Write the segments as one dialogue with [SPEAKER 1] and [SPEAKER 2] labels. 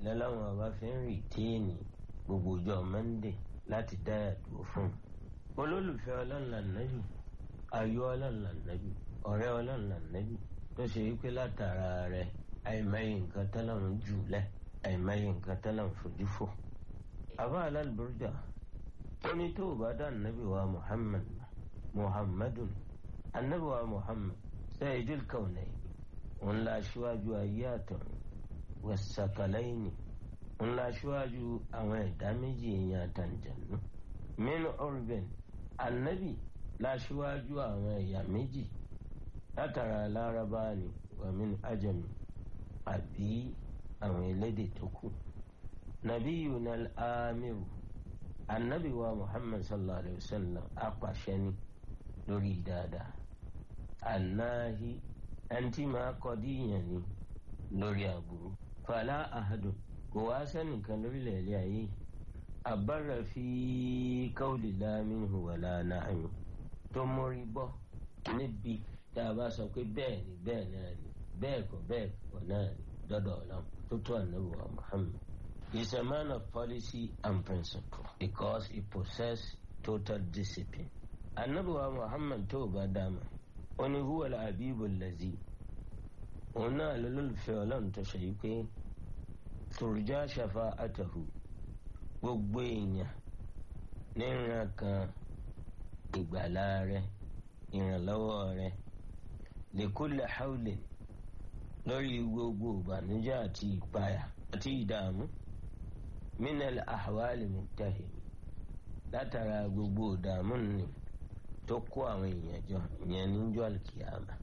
[SPEAKER 1] lọ́lọ́run ọba fi ń rìtéènì gbogbo ọjọ́ monday láti dáyà dúró fún un olólùfẹ́ ọlọ́run lànàbì ayọ̀ ọlọ́run lànàbì ọ̀rẹ́ ọlọ́run lànàbì tó ṣe wípé látara rẹ̀ àìmọye nǹkan tọ́lọ́run jù lẹ̀ àìmọye nǹkan tọ́lọ́run fojú fò. àbá alálùbọ́dà ó ní tó o bá dá nàbì wa muhammad muhammadun anabi wa muhammad sayyidul kawnayn òun la aṣíwájú ayé àtọ̀run wẹ̀sàkàlẹ́yìn òun la aṣíwájú àwọn ẹ̀dá méjì èèyàn àtàǹjànú min urban anabi la aṣíwájú àwọn ẹ̀yà méjì látara lárabá ni wàmín ajami àbí àwọn elédè tó kù nàbí yunal amiru anabi wa muhammad sallallahu alayhi wa sallam apàṣẹ ni lórí dáadáa anahi ẹntì máa kọ́ díyàn ni lórí aburú fàlà ahadùn kò wá sẹ́nìkan lórílẹ̀ èdè ayé àbára fi káwùlì láàmìnú wàlá nàámi tó mórí bọ́ níbi tá a bá sọ pé bẹ́ẹ̀ ni bẹ́ẹ̀ náà ni bẹ́ẹ̀ kọ́ bẹ́ẹ̀ kọ́ náà ni dọ́dọ̀ ọlọ́run tó tó ànábì wa muhammad is a man of policy and principle because he possess total discipline ànábì wa muhammad tó bá dáama ó ní huwa al-habibu allazi òun náà lólùfẹ́ ọlọ́run tó ṣe yí pé turja shafa'atahu gbogbo èèyàn ní ìran kan ìgbàlá rẹ ìrànlọ́wọ́ rẹ lèkúlẹ̀ haúlẹ̀ lórí gbogbo ìbànújẹ́ àti ìpayà àti ìdààmú minal ahwali muktahim látara gbogbo ìdààmú ni tó kó àwọn èèyàn jọ ìyẹn níjọ́ àlùkìyàmà.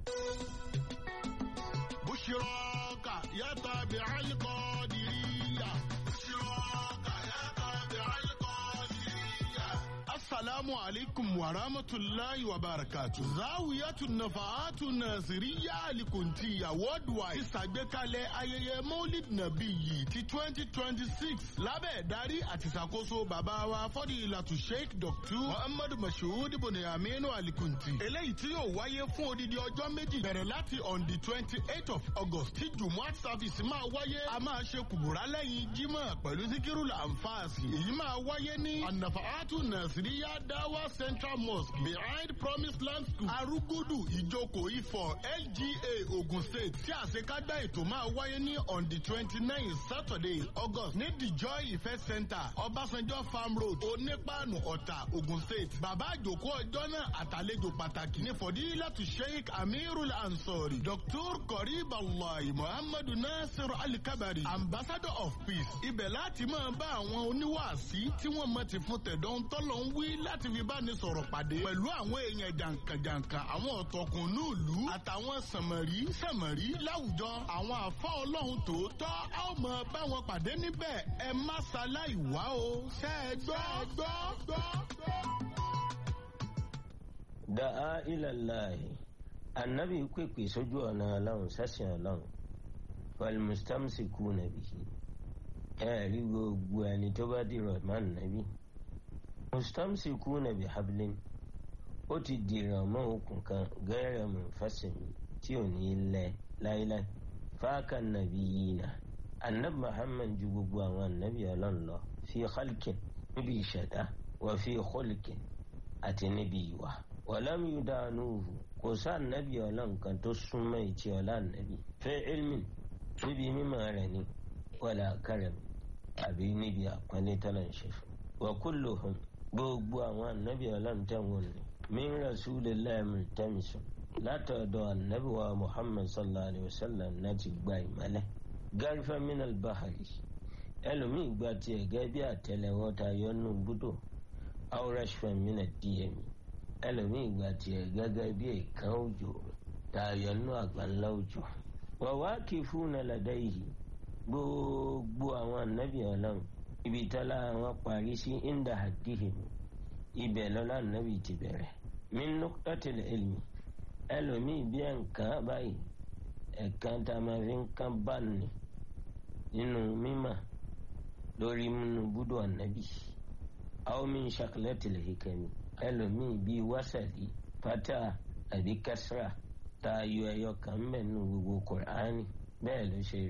[SPEAKER 2] بشراك يا تابع القادرية بشراك يا تابع القادرية السلام عليكم ورحمة الله وبركاته زاوية النفعات الناصرية لكنتية worldwide ìṣàgbékalẹ̀ ayẹyẹ maulid nabi yìí ti twenty twenty six lábẹ́ ìdarí àti ìṣàkóso bàbá wa fọ́dílàtú sheikh dr muhammadu mashood bonayaminu alikunti eléyìí tí yóò wáyé fún odidi ọjọ́ méjì bẹ̀rẹ̀ láti on the twenty eight of august tí jumuat service máa wáyé a máa ṣe kùbùrà lẹ́yìn jímọ̀ pẹ̀lú zikiru lanfààsì èyí máa wáyé ní anafaatu nasiriya dawa central mosque behind promise land school arugudu ìjókòó ifọ̀ lga ogun state tí àṣekágbá ètò máa wáyé ní on the twenty nine saturday august ní the joy ife center ọbásanjọ́ farm road onípaànù ọ̀tà ogun state bàbá àjòkó ọjọ́ náà àtàlejò pàtàkì ní fọdílàtú sheikh amirul ansori dr korib allah muhammadu nasir alikabari ambassador of peace ibẹ̀ láti máa bá àwọn oníwàásí tí wọ́n mọ̀ ti fún tẹ̀dọ́ ń tọ́lọ̀ ń wí láti fi bá ní sọ̀rọ̀ pàdé pẹ̀lú àwọn èèyàn jàǹkànjàǹkàn àwọn ọ̀tọ̀kùnú ìlú àtàwọn sànmọ̀rí sànmọ̀rí láwùjọ àwọn àfa ọlọ́run tòótọ́ a ó mọ bá wọn pàdé níbẹ̀ ẹ má ṣaláì wá o ṣe é gbọ́ gbọ́ gbọ́ gbọ́.
[SPEAKER 1] da'a ilallahi annabi pèpè sójú ọ̀nà ọlọ́run sẹ́sìn ọlọ́run falmustamsikuna bihi ẹ rí gbogbo ẹni tó bá dìrọ̀ mọ́ nàbí mustamsikuna bihablin ó ti dìrọ̀ mọ́ okùn kan gẹ́rẹ́ munfasimi tí ò ní lẹ̀ láíláí fáàkà nàbí yìí nà annab muhammad ju gbogbo àwọn annabi ọlọ́run lọ fi khalkin níbi ìṣẹ̀dá wà fi khulkin àti níbi ìwà wàlámù yudanuhu kò sá ànábì ọlọ́run kan tó súnmọ́ ìtì ọlá ànábì fẹ́ ilmin níbi mímọ́ rẹ̀ ni wàlá karam àbí níbi àpọ́nlé tọ́lá ń ṣe fún. wa kulluhum gbogbo àwọn ànábì ọlọ́run tẹ̀wọ̀n ni min rasulillahi multamisun látọ̀dọ̀ ànábì wa muhammad sallallahu alayhi wa sallam láti gba ìmọ̀lẹ̀. garifa min albahari ẹlòmíì gba tiẹ̀ gẹ́gẹ́ bí àtẹlẹwọ́ ta yọnu búdò awrashfa min ad-diyami ẹlòmíì gba tiẹ̀ gẹ́gẹ́ bí èèkàn òjò tààyọ̀ nínú àgbáńlá òjò. wàwá kì í fún nàlàdá yìí gbogbo àwọn ànábì ọlọ́run ibi tọ́lá wọn parí sí inda hadihim ibẹ̀ lọ́lá ànábì ti bẹ̀rẹ̀. min nuqtatil ilmi ẹlòmíì bí ẹ̀ǹkan báyìí ẹ̀kan tá a máa fi ń kán bá ní nínú mímà lórí múnú búdò ànábì. aw min shaklatil hikami ẹlòmíì bíi wásàlì pátá àbí kásírà tá a yọ ẹyọ kan mbẹ nínú gbogbo kùránì bẹ́ẹ̀ ló ṣe rí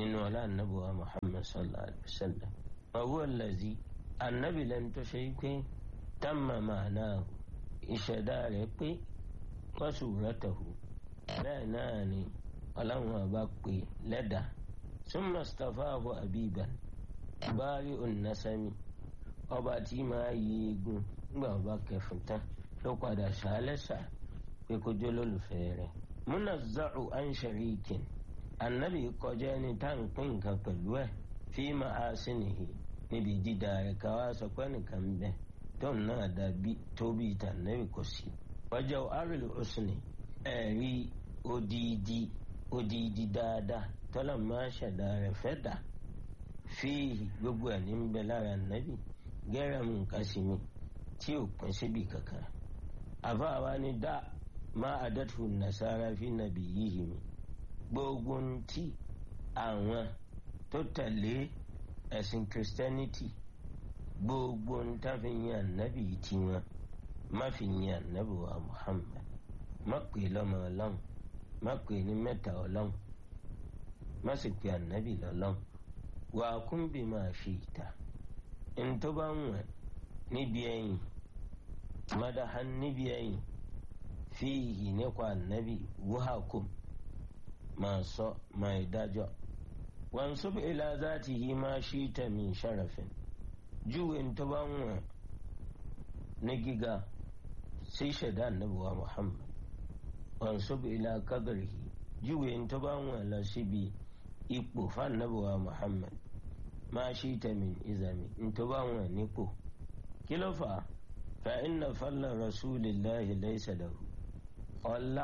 [SPEAKER 1] nínú ọlá ànábì wa muhammad sallallahu alayhi wa sallam ọwọ́ lẹ́sí ànábì lẹ́nu tó ṣe pé tamma ma'nahu ìṣẹ̀dá rẹ̀ pé wọ́sù rẹ̀tẹ̀hù bẹ́ẹ̀ náà ni ọlọ́run ọba pè lẹ́dà summa istafahu abiban báárí ònàsámi ọba tí máa yí egun nígbà ọba kẹfùn tán ló padà ṣàlẹ́sà pé kó jẹ́ lólùfẹ́ rẹ̀ munazza'u an sharikin annabi kọjá ẹni tá à ń pín nǹkan pẹ̀lú ẹ̀ fi ma'asinihi níbi dídá rẹ̀ káwá sọ pé nìkan bẹ́ẹ̀ tóun náà dàbí tóbi tànàbì kò sí. wájà àrùlù òsùnì ẹ̀rí odidi odidi dáadáa tọ́lá máa ṣẹ̀dá rẹ̀ fẹ́ dà fíìhì gbogbo ẹ̀ ní bẹ lára nàbì gẹ́rẹ́ mu nǹkan sí mi tí ò pín síbi kankan. àfáàwa ni dá máa àdàtú nàṣàrà fi nàbì yìí mi gbogbo ń tí àwọn tó tẹ̀lé ẹ̀sìn christianity gbogbo ń tàfi yan ànábì tiwọn má fi yan ànábì wa muhammad má pè lọ́mọ ọlọ́run má pè ní mẹ́ta ọlọ́run má sì pè ànábì lọ́lọ́run wà á kún bí máa fi ìta ntọ́ bá ń wẹ̀ níbi ẹ̀yìn madahan níbi ẹ̀yìn fíìhì nípa ànábì wúhàkùn máa sọ máa dájọ́ wọn sọ bí ilá záàtì yìí máa ṣí tẹ̀mí sharafin júwe tó bá ń wọ̀n ní gíga sí ṣẹ̀dá ànábùwà muhammad wọn sọ bí ilá kadrihi júwe tó bá ń wọ̀n lọ síbi ipò fànábùwà muhammad máa ṣí tẹ̀mí ìzàmì tó bá ń wọ̀n nípò kí ló fà á fa inna falla rasulillahi laysa lahu ọlá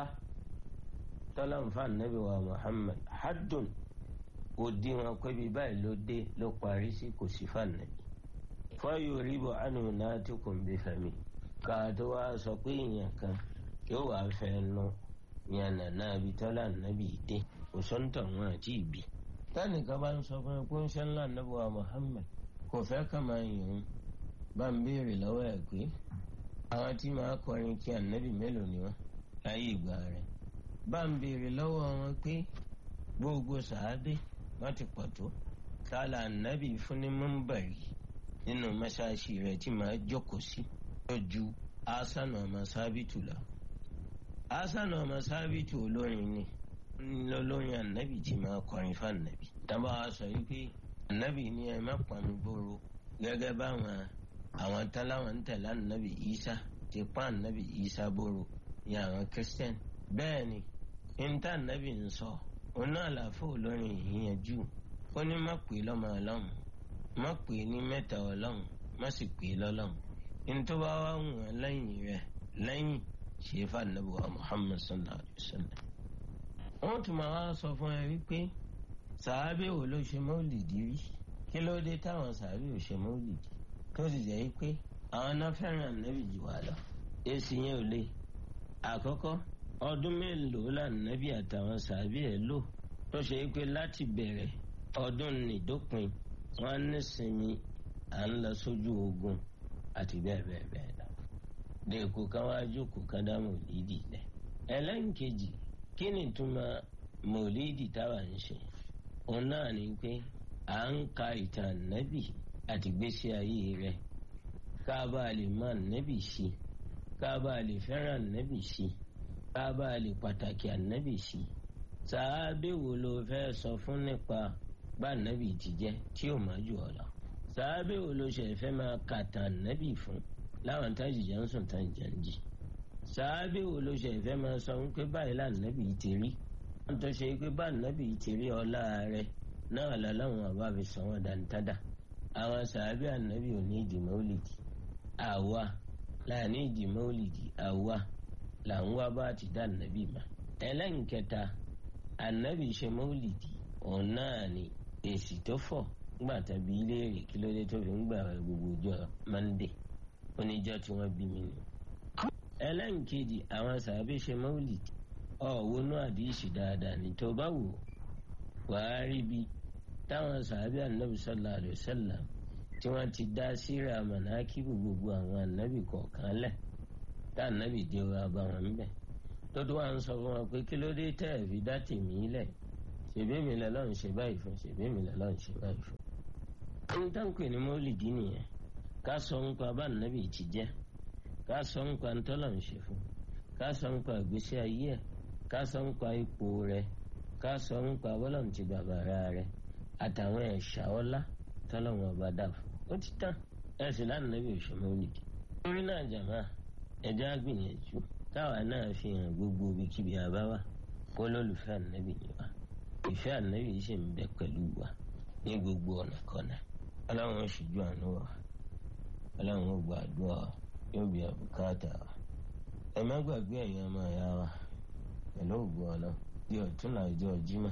[SPEAKER 1] tọ́lá ń fa ànábùwà muhammad haddun òdiwọ̀n pẹ́bí báyìí ló dé ló parí sí kò sí fànàbí fọyọ ríbọ ànú náà tí kò ń bí fẹmi ká tó wá sọ pé èèyàn kan yóò wá fẹ́ nu yànnà náà bí tọ́lá nàbì dé kò sọ́ńtọ̀ wọn àti ìbí. tánìkan bá ń sọ fún ẹ pé ń ṣe ńlá nàbì wa Muhammad kò fẹ́ kà máa yàn án bá ń béèrè lọ́wọ́ ẹ̀ pé àwọn tí máa kọrin kí ànábì mélòó ni wọ́n láyé ìgbà rẹ̀ bá ń béèrè lọ́wọ́ wọn pé gbogbo sàábé wọ́n ti pọ̀ tó kálá ànábì fún ní mọ́ńbàrì nínú mẹ́ṣáláṣí rẹ̀ tí màá jókòó sí lójú asánà ọmọ sábìtù lọ. asánà ọmọ sábìtù olórin ni lọ́lọ́rin ànábì tí màá kọrin fún ànábì. tábà wá sọ wípé ànábì ní ẹ má pàmì gbòòrò gẹ́gẹ́ báwọn àwọn táláwọn ń tẹ̀lé ànábì Ìsá ti pa ànábì Ìsá gbòòrò ní àwọn christian. bẹ́ẹ̀ ni níta ànábì ń sọ òun náà làáfò olórin ìyẹnjú ó ní má pè lọ́mọ ọlọ́run má pè ní mẹ́ta ọlọ́run má sì pè lọ́lọ́run ní tó bá wà wọ́n lẹ́yìn rẹ̀ lẹ́yìn ṣe fànàbí wa muhammad sallallahu alayhi wa sallam. wọ́n tún máa wá sọ fún ẹ wípé sàábé wo ló ṣe mọ́lìdì rí kí ló dé táwọn sàábé ò ṣe mọ́lìdì tó sì jẹ́ wípé àwọn náà fẹ́ràn ànábì jù wá lọ. èsì yẹn ò le àkọ́kọ́ ọdún mélòó lànàbì àtàwọn sàábé ẹ̀ lò tó ṣe wípé láti bẹ̀rẹ̀ ọdún nìdópin wọn ní sinmi à ń lọ sójú ogun àti bẹ́ẹ̀ bẹ́ẹ̀ bẹ́ẹ̀ lọ. dèkò kan wá jókòó kan dá mòlídì lẹ̀. ẹlẹ́nkejì kí ni ìtumọ̀ mòlídì táwa ń ṣe? òun náà ni pé à ń ka ìtàn nẹ́bì àti gbésí ayé rẹ̀ ká bá a lè mọ nẹ́bì sí ká bá a lè fẹ́ràn nẹ́bì sí ká bá a lè pàtàkì ànẹ́bì sí. sàábé wo ló fẹ́ sọ fún nípa bá nàbì ti jẹ tí ò má jù ọ lọ. sàábé wo ló ṣe fẹ́ máa kà tàn nàbì fún láwọn tájì jẹ́ ń sùn tán jẹ́ ń jì. sàábé wo ló ṣe fẹ́ máa sọ wípé báyìí là nàbì ti rí. wọ́n tó ṣe pé bá nàbì ti rí ọlá rẹ̀ náà lọ́láwọn àbá fi sọ wọn dáńtádà. àwọn sàábé ànábì ò ní ìdì mọ́lìdì. àwa là ní ìdì mọ́lìdì àwa là ń wá bá ti dá nàbì mà. ẹlẹ́nkẹta ànábì ṣe mọ́lìdì òun náà ni èsì tó fọ̀ ńgbà tàbí iléèrè kí ló dé tó fi ń gbà gbogbo ọjọ́ mọ́ndé oníjọ́ tí wọ́n bí mi nù. ẹlẹ́nkejì àwọn sàbí ṣe mọ́wùlìdì ọ̀wọ́ náà àdìsí dáadáa ní tó bá wò wàá rí bi táwọn sàbí ànábì sallallahu alaihi wasallam tí wọ́n ti dá síra mọ̀nàkíbù gbogbo àwọn ànábì kọ̀ọ̀kan lẹ̀ tá ànábì dé wa bá wọn bẹ̀ tó tó wà ń sọ fún wọn pé kí ló dé tẹ́ ẹ̀ fi dá tèmí lẹ̀ ṣèbí mi lọ́lọ́run ṣe báyìí fún ṣèbí mi lọ́lọ́run ṣe báyìí fún. ohun tá ń pè ní mọ́lìdí nìyẹn ká sọ ń pa bá nàbì ti jẹ́ ká sọ ń pa ntọ́lọ̀ ń ṣe fún ká sọ ń pa ìgbésí ayé ẹ̀ ká sọ ń pa ipò rẹ̀ ká sọ ń pa bọ́lọ̀ ti bàbàrà rẹ̀ àtàwọn ẹ̀ṣà ọlá tọ́lọ́wọ́n ọba dà fún ó ti tán ẹ̀sìn lánàá nàbì òṣè mọ́lìdí. orí náà jàmá ẹ̀já gbìyànjú táwa náà fi hàn gbogbo ibikíbi àbáwá kó lólùfẹ́ ànábì ni wa ìfẹ́ ànábì sì ń bẹ pẹ̀lú wa ní gbogbo ọ̀nà kọ́nà ọlọ́run ó ṣíjú àánú wa ọlọ́run ó gbàdúrà yóò bí àbùkátà wa ẹ má gbàgbé ẹ̀yin ọmọ ìyá wa pẹ̀lú ògbó ọ̀nà bí ọ̀tún làjọ jímọ̀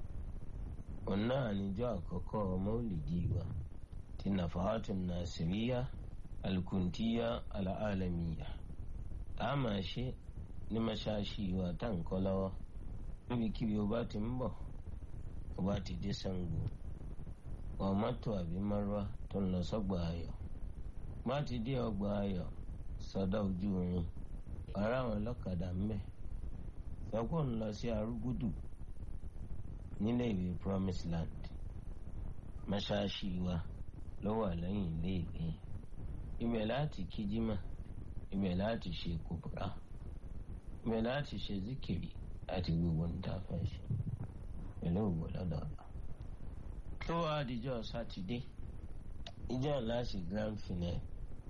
[SPEAKER 1] òun náà níjọ́ àkọ́kọ́ mọ́lìdí wa ti nàfàátù nàṣíríyá alkuntiya alaalamiya a máa ṣe ní mọ́ṣáláṣí wa tá n kọ́ lọ́wọ́ níbikíbi o bá ti ń bọ̀ o bá ti dé Ṣàngó wọ mọ́tò àbí márúwá tó ń lọ sọ́gbà ayọ̀ bá ti dé ọgbà ayọ̀ sọ́dọ̀ ojú irin ọ̀rá àwọn ọlọ́kadà ń bẹ̀ sọ́kò ń lọ sí arúgúdù nílé ìwé Promise Land mọ́ṣáláṣí wa ló wà lẹ́yìn ilé ìwé ibẹ̀ láti kíjímà ibẹ̀ láti ṣe kòbúrà ibẹ̀ láti ṣe zikiri àti gbogbo níta fẹ́ ṣe pẹ̀lú òwò lọ́dọọdọ. tó wá àdìjọ́ sátidé ìjọ láti grand finale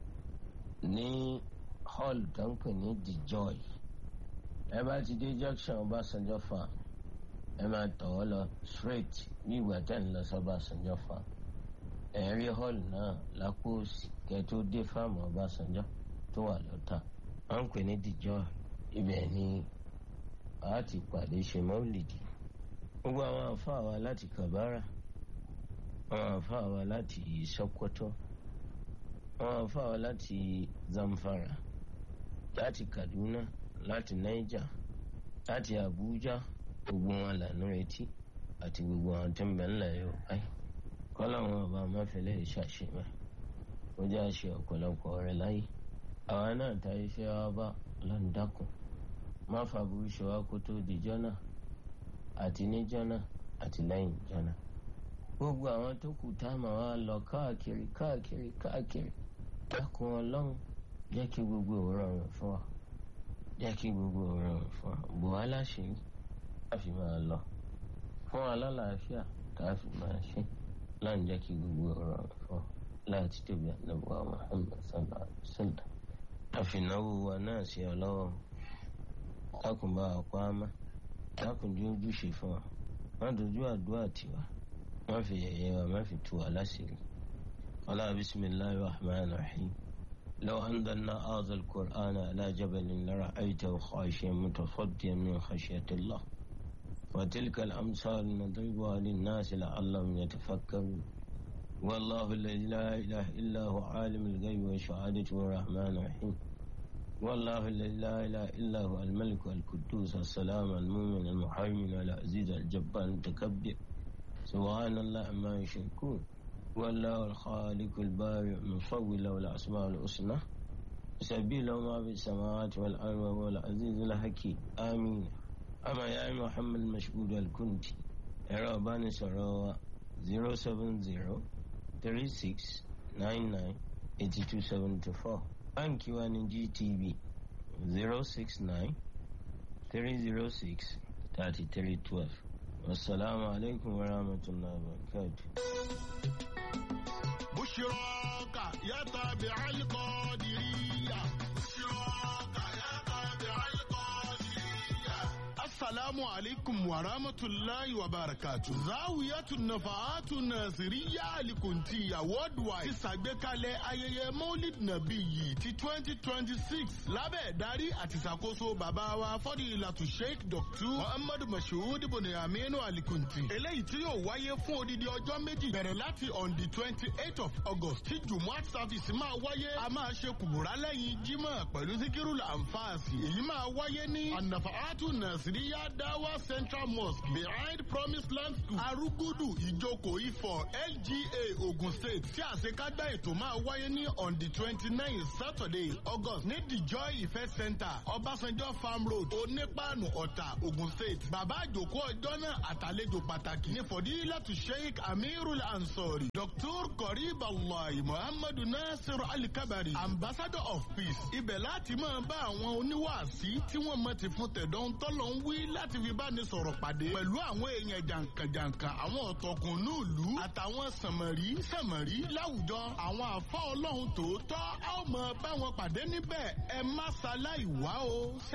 [SPEAKER 1] ní hall tó ń pè ní the joy ẹ bá ti dé junction Ọbásanjọ́ farm ẹ máa tọ̀ ọ́ lọ straight ní ìgbà tẹ́ ń lọ sí Ọbásanjọ́ farm ẹ̀rí hall náà lápò òsì kẹ́ tó dé fáàmù Ọbásanjọ́ tó wà lọ́tà wọ́n ń pè ní the joy ibẹ̀ ni a ti pàdé ṣe mọ́lìdì gbogbo àwọn àfáà wa láti Kabara àwọn àfáà wa láti Sokoto àwọn àfáà wa láti Zamfara láti Kaduna láti Niger láti Abuja gbogbo wọn lànà retí àti gbogbo àwọn tó ń bẹ ńlẹ̀ yóò báyìí kọ́láwọn ọba máfẹ́lẹ́ ìṣàṣemẹ́ ó jẹ́ àṣẹ ọ̀pọ̀lọpọ̀ rẹ̀ láyé àwa náà ta iṣẹ́ wa bá lọ́ndàkùn má fàbùrù ṣe wá kó tó di jọ́nà àti ní jọ́nà àti lẹ́yìn jọ́nà. gbogbo àwọn tó kù tá a máa wá lọ káàkiri káàkiri káàkiri dákun ọlọ́run jẹ́ kí gbogbo òrọ̀rùn fún wa jẹ́ kí gbogbo òrọ̀rùn fún wa bò wá láṣìírí tá a fi máa lọ fún wa lálàáfíà tá a fi máa ṣe láǹ jẹ́ kí gbogbo òrọ̀rùn fún wa láti tóbi àdàbọ̀ Muhammad sallallahu alaihi wasallam àfìnáwó wa náà sí ọ lọ́wọ́ dákun bá wa pa á mọ́ dákun jó ojúṣe fún wa má dojú àdúrà tiwa má fi yẹ̀yẹ́ wa má fi tú wa láṣìírí. ọlá bisimilahi rahman rahim لو أنزلنا هذا القرآن على جبل لرأيته خاشعا متصديا من خشية الله وتلك الأمثال نضربها للناس لعلهم يتفكرون والله الذي لا إله إلا هو عالم الغيب والشهادة الرحمن الرحيم والله الذي لا إله إلا هو الملك القدوس السلام المؤمن المحيمن العزيز الجبار المتكبر سبحان الله ما يشركون والله الخالق البارئ المصور له الأسماء الحسنى سبيل ما في السماوات والأرض وهو العزيز الحكيم آمين أما يا محمد مشهود الكنتي إرابان سراوة 070 36 99 8274 Banki wa ni GTB 069 306 3312 Wassalamu alaikum wa rahmatullahi wa barakatuh.
[SPEAKER 2] بشراك يا تابع القادرية بشراك يا تابع القادرية السلام عليكم ورحمة الله وبركاته زاوية النفعات الناصرية لكنتية worldwide ti ṣàgbékalẹ̀ ayẹyẹ maulid nabi yìí ti twenty twenty six lábẹ́ ìdarí àti ìṣàkóso bàbá wa fọ́dílàtú sheikh dr muhammadu mashood ibn aminu alikunti eléyìí tí yóò wáyé fún odidi ọjọ́ méjì bẹ̀rẹ̀ láti on the twenty eight of august tí jumuat service máa wáyé a máa ṣe kùbùrà lẹ́yìn jímọ̀ pẹ̀lú zikiru lanfààsì èyí máa wáyé ní anafaatu nasiriya Dawa Central Mosque behind Promised Land School Arugudu Ìjókòó Ifọ̀ LGA Ogun State tí àṣekágbá ètò máa wáyé ní on the twenty nine Saturday August ní the Joy Ife Center Ọbásanjọ́ Farm Road Onípàánù Ọ̀tà Ogun State. Bàbá àjòkó ọjọ́ náà àtàlejò pàtàkì ní Fọ̀dílàtú Sheikh Amirul Ansori Dr. Korib Allah Muhammadu Nasiru Alikabari Ambassador of Peace. Ibẹ̀ láti máa bá àwọn oníwàásí tí wọ́n mọ̀ ti fún tẹ̀dọ̀ ń tọ́lọ̀ ń wí láti fi bá ní sọ̀rọ̀ pàdé pẹ̀lú àwọn èèyàn jàǹkànjàǹkàn àwọn ọ̀tọ̀kùnú ìlú àtàwọn sànmọ̀rí sànmọ̀rí láwùjọ àwọn àfọ́ ọlọ́run tòótọ́ a ó mọ bá wọn pàdé níbẹ̀ ẹ má ṣaláì wá o.